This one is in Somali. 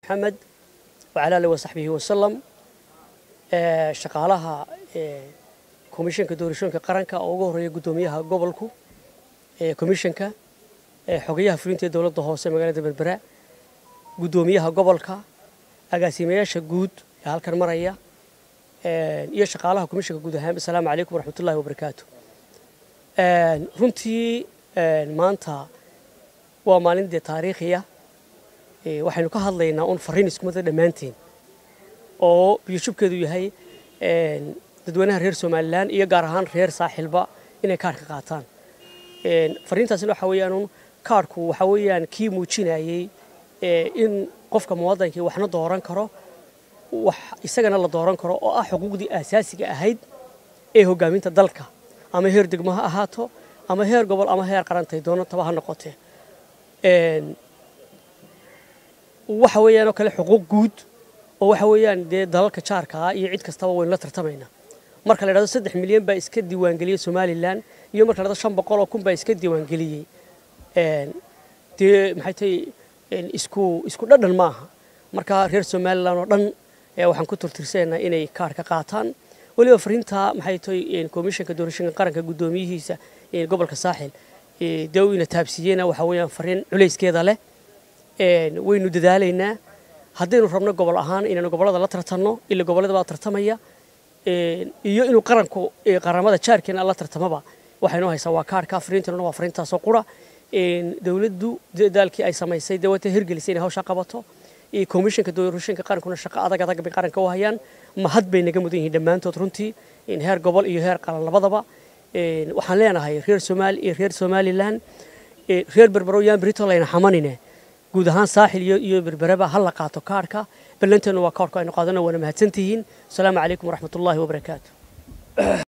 محمد وعلى آله وصحبه وسلم shaqaalaha komishanka doorashooyinka qaranka oo ugu horeeya guddoomiyaha gobolku komishanka xogayaha fulinta ee dowladda hoose magaalada berbera guddoomiyaha gobolka agaasimayaasha guud ee halkan maraya iyo shaqaalaha komishanka guud ahaan asalaamu calaykum waraxmatullahi wabarakaatu runtii maanta waa maalin dee taariikhiya waxaynu ka hadlaynaa un fariin iskumada dhammaanteen oo biyashubkeedu yahay dadweynaha reer somalilan iyo gaar ahaan reer saaxilba inay kaarhka qaataan fariintaasina waxa weeyaan un kaarhku waxa weeyaan kii muujinayey in qofka muwadankii waxna dooran karo wax isagana la dooran karo oo ah xuquuqdii aasaasiga ahayd ee hogaaminta dalka ama heer degmo ha ahaato ama heer gobol ama heer qarantay doonataba ha noqotee waxa weeyaan oo kale xuquuq guud oo waxa weeyaan dee dalalka jaarka ah iyo cid kastaba waynu la tartamaynaa marka la idhahdo saddex milyan baa iska diiwaangeliyey somalilan iyo marka la idhahdo shan boqol oo kun baa iska diiwaangeliyey dee maxay tahay isku isku dhadhan maaha marka reer somalilan oo dhan waxaan ku turtirsaynaa inay kaarka qaataan weliba fariinta maxay tahay komishanka doorashooyinka qaranka guddoomiyihiisa gobolka saaxil dee uu ina taabsiiyeyna waxa weeyaan fariin culayskeeda leh waynu dadaalaynaa haddaynu rabno gobol ahaan inaynu gobollada la tartanno ila gobollada baa tartamaya iyo inuu qaranku qaramada jaarkeena la tartamaba waxaynu haysaa waa kaarka fariintana waa fariintaasoo qura dowladdu dadaalkii ay samaysay dee wata hirgelisay inay hawshaa qabato komishanka doorashooyinka qarankuna shaqo adag adag bay qaranka u hayaan mahad bay naga mudan yihiin dhammaantood runtii heer gobol iyo heer qaran labadaba waxaan leenahay reer somaali iyo reer somalilan reer berbero yaan berito layna xamanine guud ahaan saaxil iyo berbereba ha la qaato kaarhka ballanteenu waa kaarhku aynu qaadana waana mahadsantihiin asalaamu calaykum waraxmatullaahi wabarakaatu